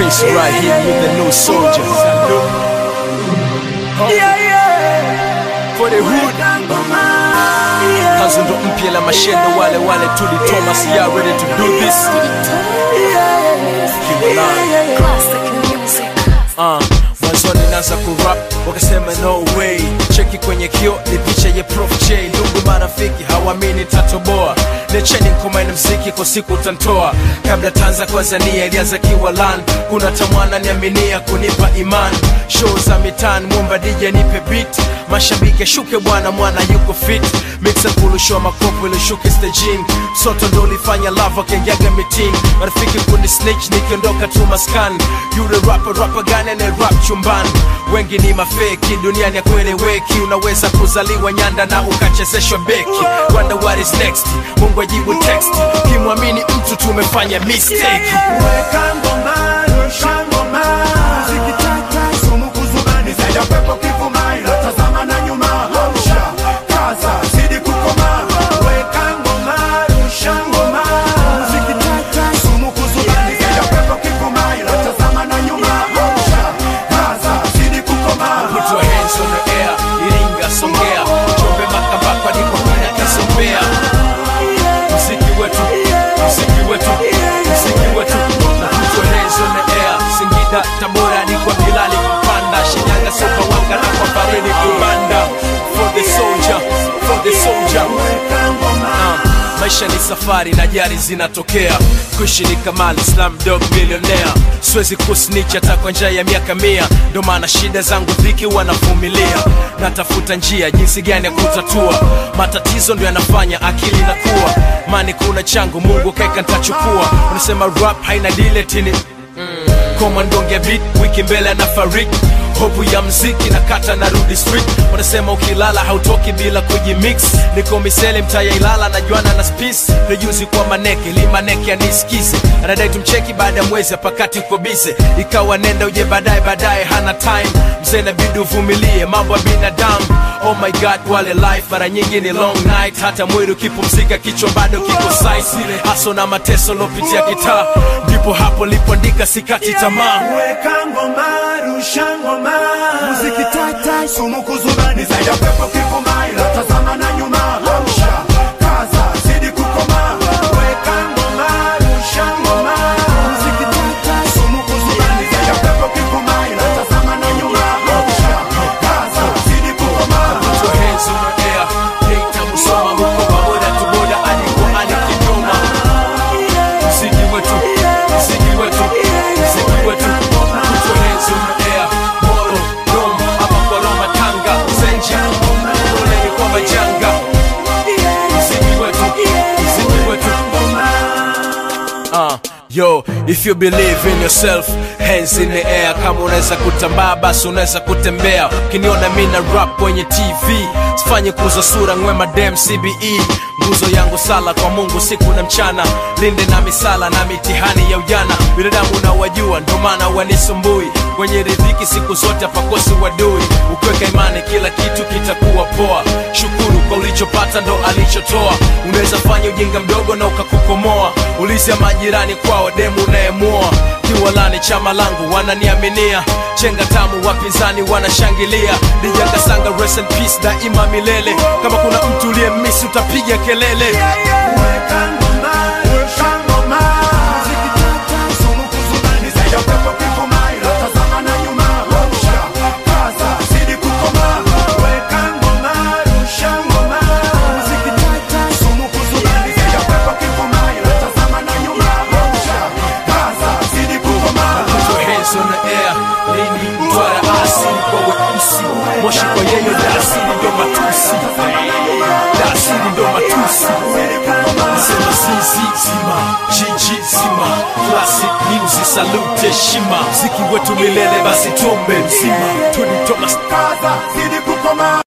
Prince right here with the new soldier. For the hood. Kazi ndo mpya la mashendo wale wale tuli Thomas ya ready to do this. Kimolani. Classic music. Uh, mwanzoni naanza kurap wakasema no way cheki kwenye kio ni picha ya prof j ndugu marafiki hawamini tatoboa necheni nkomaini mziki kwa siku utantoa kabla tanza tanzania ilianza kiwalan kuna tamwana niaminia kunipa iman show za mitan mwomba dj nipe beat mashabiki ashuke bwana mwana yuko fit mixa kulushoa makopo ilishuke stejini soto ndo ulifanya lava wakiingiaga mitini marafiki kuni snitch nikiondoka tu maskani yule rapa rapa gani ane rap chumbani wengi ni mafeki duniani akueleweki unaweza kuzaliwa nyanda na ukachezeshwa beki wonder what is next mungu ajibu text kimwamini mtu tumefanya mistake Weka ngoma, rusha ngoma. Muziki tata, sumu kuzubani, zaidi ya pepo kivuma, ila tazama na nyuma. Amsha, kaza, zidi kukoma. Weka ngoma, rusha ngoma. Muziki tata, sumu kuzubani, zaidi ya pepo kivuma, ila tazama na nyuma. Amsha, kaza, zidi kukoma. Put your hands on the air, Iringa, Songea, Njombe, Makambako, ndipo kuna kisombea. Mziki wetu, mziki wetu, mziki wetu. Na put your hands on the air, Singida, Tabora, ni kwa Bilali kupanda, Shinyanga, Sumbawanga na kwa Bareni kubanda. For the soldier, for the soldier. Weka ngoma. Ah, maisha ni safari na jari zinatokea kuishi ni kamali dog millionaire siwezi kusnich hata kwa njia ya miaka mia ndo maana shida zangu dhiki wanavumilia natafuta njia jinsi gani ya kutatua matatizo ndo yanafanya akili inakuwa mani kuna changu mungu kaeka ntachukua unasema rap haina diletini komandonge beat wiki mbele anafariki hopu ya mziki na kata na rudi street wanasema ukilala hautoki bila kujimix niko misele mtaya ilala na juana na spis rejuzi kwa maneke limaneke anisikize anadai tumcheki baada ya mwezi apakati uko bize ikawa nenda uje baadaye baadaye hana time mzee nabidi uvumilie mambo ya binadamu oh my god wale life mara nyingi ni long night hata mwili ukipumzika kichwa bado kiko saisile haso na mateso lopitia kitaa ndipo hapo lipoandika sikati tamaa Weka ngoma, rusha ngoma. Muziki tata, sumu kuzubani, zaidi ya pepo kivuma, ila tazama na nyuma. Amsha, kaza, zidi kukoma. Weka ngoma, rusha ngoma. Muziki tata, sumu kuzubani, zaidi ya pepo kivuma, ila tazama na nyuma. Amsha, kaza, zidi kukoma. Put your hands in the air. Data Musoma huko pamoja tu boda hadi kwa hadi Kigoma. Mziki wetu, mziki wetu, mziki wetu. Put your hands in the air. Moro, Dom, hapa kwa Roma, Tanga, Zenji. Poleni kwa majanga. Mziki wetu, mziki wetu. Uh, yo, if you believe in yourself, hands in the air. Kama unaweza kutambaa basi unaweza kutembea. Ukiniona mi na rap kwenye TV, sifanye kuza sura ngwema dem CBE. Nguzo yangu sala kwa Mungu siku na mchana, linde na misala na mitihani ya ujana. Binadamu unawajua, ndo maana wanisumbui kwenye riziki siku zote hapakosi wadui. Ukiweka imani, kila kitu kitakuwa poa. Shukuru kwa ulichopata, ndo alichotoa. Unaweza fanya ujinga mdogo na ukakukomoa. Ulizia majirani kwao, demu unayemuoa. Kiwalani chama langu wananiaminia, chenga tamu wapinzani wanashangilia. Dija Kasanga, rest in peace, daima milele. Kama kuna mtu uliyemisi utapiga kelele. Weka ngoma, rusha ngoma. Muziki tata, sumu kuzubani, zaidi ya pepo kivuma, ila tazama na nyuma. Amsha, kaza, zidi kukoma. Weka ngoma, rusha ngoma. Muziki tata, sumu kuzubani, zaidi ya pepo kivuma, ila tazama na nyuma. Amsha, kaza, zidi kukoma. Put your hands on the air. Lini mtwara asili kwa weusi, moshi kwa yeyo dasili ndo matusi, dasili ndo matusi. Sema zizi zima, jiji zima, classic music salute heshima, mziki wetu milele basi tuombe mzima, Tony Thomas Kaza, zidi kukoma.